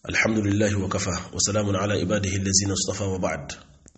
الحمد لله وكفى وسلام على عباده الذين اصطفى وبعد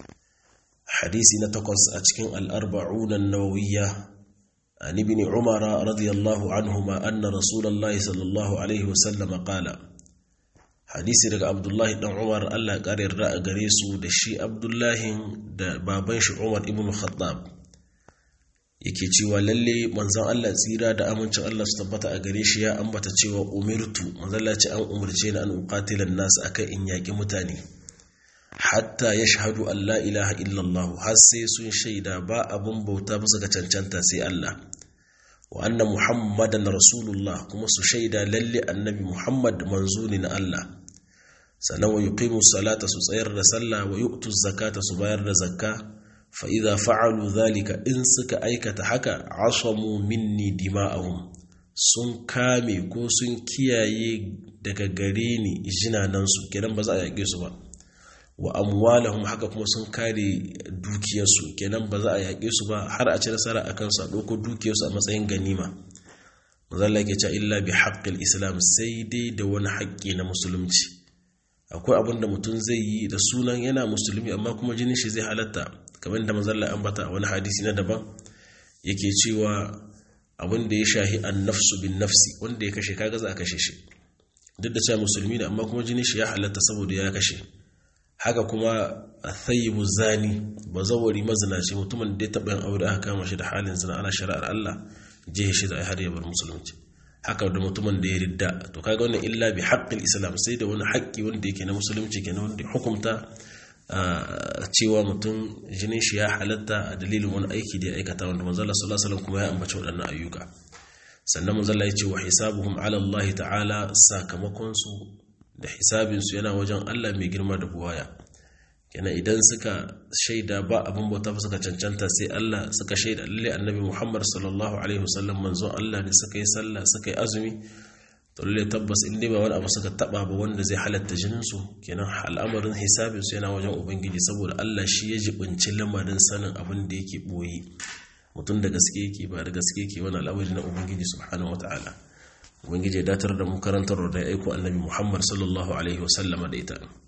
حديث نتقص أتكين الأربعون النووية عن ابن عمر رضي الله عنهما أن رسول الله صلى الله عليه وسلم قال حديث رجع عبد الله بن عمر الله قال الرأى قريسو دشي عبد الله دا بابنش عمر ابن الخطاب yake cewa lalle manzon Allah tsira da amincin Allah su tabbata a gare shi ya ambata cewa umirtu manzon Allah ce an umarce ni an uqatila nas akan in yaki mutane hatta yashhadu an la ilaha illallah har sai sun shaida ba abun bauta bisa ga cancanta sai Allah wa anna muhammadan rasulullah kuma su shaida lalle annabi muhammad manzo ne na Allah sannan wa yuqimu salata su tsayar da sallah wa yu'tu zakata su bayar da zakka fa'iza fa'alu zalika in suka aikata haka asamu minni dima'ahum sun kame ko sun kiyaye daga gare ni jinanansu kenan ba za a yaƙe su ba wa amwalahum haka kuma sun kare dukiyarsu kenan ba za a yaƙe su ba har a ci nasara a kansu a ɗauko dukiyarsu a matsayin ganima mazalla ke cewa illa bi haƙƙil islam sai dai da wani haƙƙi na musulunci akwai abin da mutum zai yi da sunan yana musulmi amma kuma jinin shi zai halatta kamar da mazalla ambata wani hadisi na daban yake cewa abin da ya shahi an nafsu bin nafsi wanda ya kashe kaga za a kashe shi duk da cewa musulmi ne amma kuma jinin shi ya halatta saboda ya kashe haka kuma a thayyibu zani ba zawari mazinaci mutumin da ya taɓa yin aure aka kama shi da halin zina ana shari'ar Allah jihe shi da har ya bar musulunci haka da mutumin da ya ridda to kaga wannan illa bi haqqil islam sai da wani haƙƙi wanda yake na musulunci kenan wanda hukumta cewa mutum jinin shi ya halatta a dalilin wani aiki da ya aikata wanda manzala sallallahu alaihi kuma ya ambaci waɗannan ayyuka sannan manzala ya ce wa hisabuhum ala Allah ta'ala sakamakon su da hisabin su yana wajen Allah mai girma da buwaya kenan idan suka shaida ba abin bauta ba suka cancanta sai Allah suka shaida lalle annabi Muhammad sallallahu alaihi wasallam manzon Allah ne suka yi sallah suka yi azumi to lalle tabbas in dai ba wani abu suka taba ba wanda zai halatta jinin su kenan al'amarin hisabin su yana wajen ubangiji saboda Allah shi ya jibinci lamarin sanin abin da yake boye mutum da gaske yake ba da gaske yake wani al'amari na ubangiji subhanahu wataala ubangiji ya datar da mu karantar da ya aiko annabi Muhammad sallallahu alaihi wasallama da ita